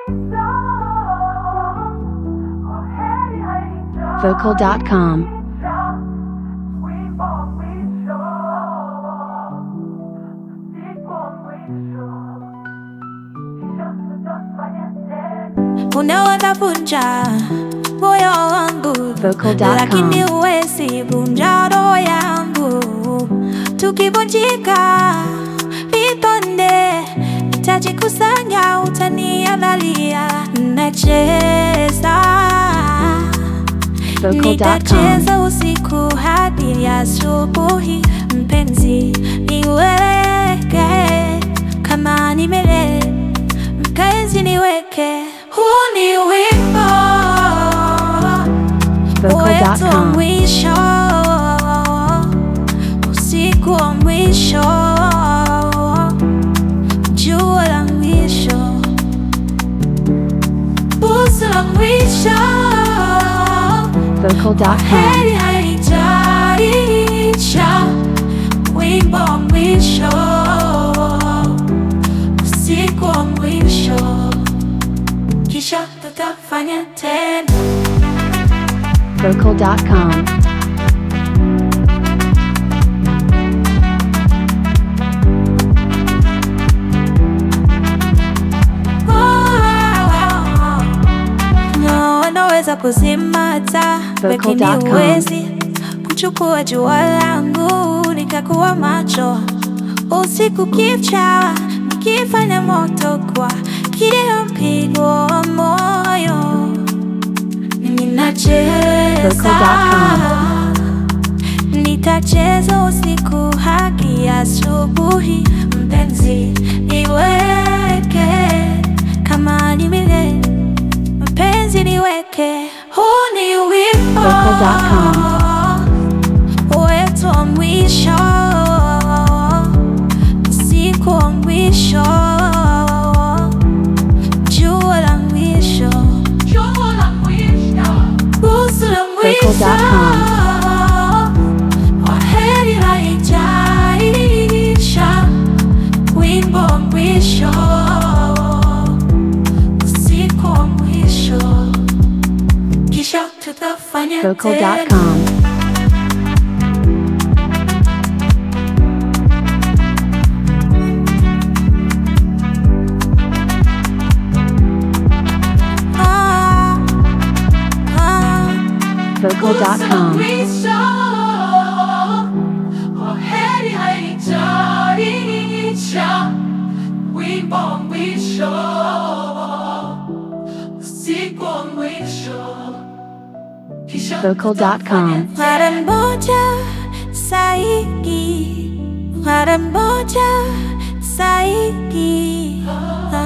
Vocal.com. Unaweza vunja moyo wangu, Vocal.com. lakini huwezi vunja roho yangu. Tukivunjika vitonde, nitajikusanya, utaniangalia. Nacheza, Vocal.com. nitacheza usiku hadi asubuhi. Mpenzi, niweke kama nimele mpenzi niweke, huu ni wimbo wetu wa Vocal.com. mwisho, usiku wa mwisho, jua la mwisho, busu la mwisho, Vocal.com. heri haijaisha, wimbo wa mwisho, usiku wa mwisho, kisha tutafanya tena. Vocal.com. No, wanaweza kuzima taa, lakini Vocal.com. huwezi kuchukua jua langu nikakuwa macho usiku kicha, nikifanya moto kwa kila mpigo wa moyo ninacheza, Vocal.com. nitacheza usiku hadi asubuhi. Mpenzi, niweke kama ni milele Mpenzi niweke, huu ni wimbo Vocal.com. wetu wa mwisho, usiku wa mwisho, jua la mwisho, busu la mwisho, Vocal.com. waheri haijaisha, wimbo wa mwisho, usiku wa mwisho, kisha tutafanya tena. Vocal.com. Ah, ah. Vocal.com. Vocal.com. Mara moja zaidi, mara moja zaidi. Ah.